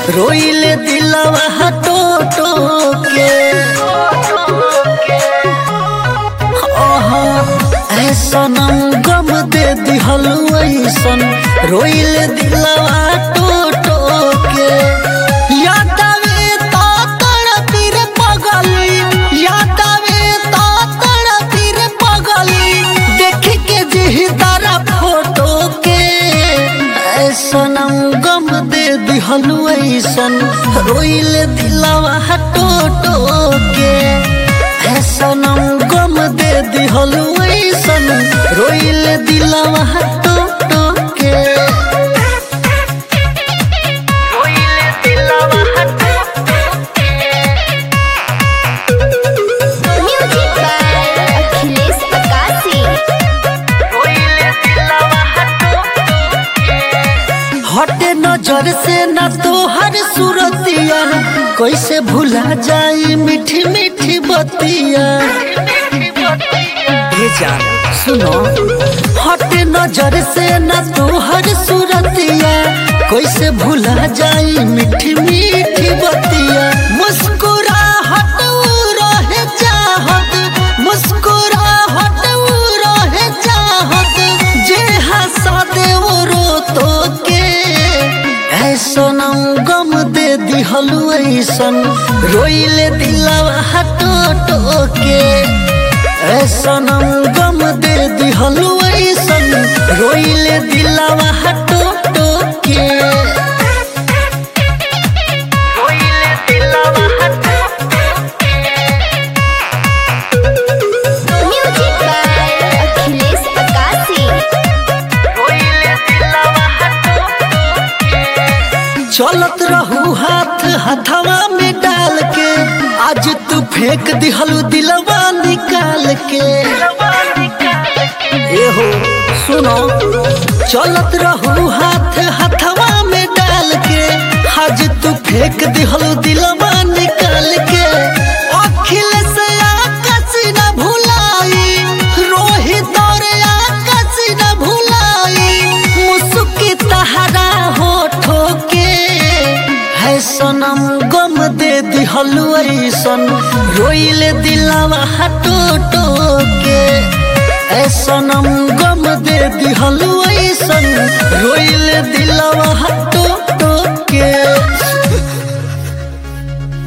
रोइले दिलवा टोटो के ऐसनम गम दे दिहल ऐसन रोइले दिलवा टोटो के याद आवे तो तड़पी रे पगली याद आवे तो तड़पी रे पगली देख के जी तारा फोटो के ऐसनम गम दे दिहल ऐसन रोइले दिलवा टोटो के ऐसनम गम दे दिहल ऐसन रोइले दिलवा टोटो के रोइले दिलवा म्यूजिक बाय अखिलेश प्रकाशी हटे नजर से न तोहर सूरतिया कैसे भुला जाई मीठी मीठी बतिया ये जान सुनो हटे नजर से न तोहर सूरतिया कैसे भुला जाई मीठी मीठी बतिया मुस्कुराहट रहे चाहत मुस्कुराहट रहे चाहत जे हंसा दे वो रो तो के ऐसनम गम दे दिहल ऐसन रोइले दिलवा हटो के ऐसनम गम दे दिहल ऐसन रोइले दिलवा हटो के रोइले दिलवा म्यूजिक बाय अखिलेश प्रकाशी चलत रहू हाथ हथवा में डाल के आज तू फेंक दिहलू दिलवा निकाल के ए हो सुनो चलत रहू हाथ हथवा में डाल के आज तू फेंक दिहलू दिलवा निकाल के अखिल से आकाश न भुलाई रोहित और आकाश न भुलाई मुस्की तहरा होठो के है सनम गम दे दिहल ऐसन रोइले दिलवा हटो टो के ऐ सनम गम दे दिहल ऐसन रोइले दिल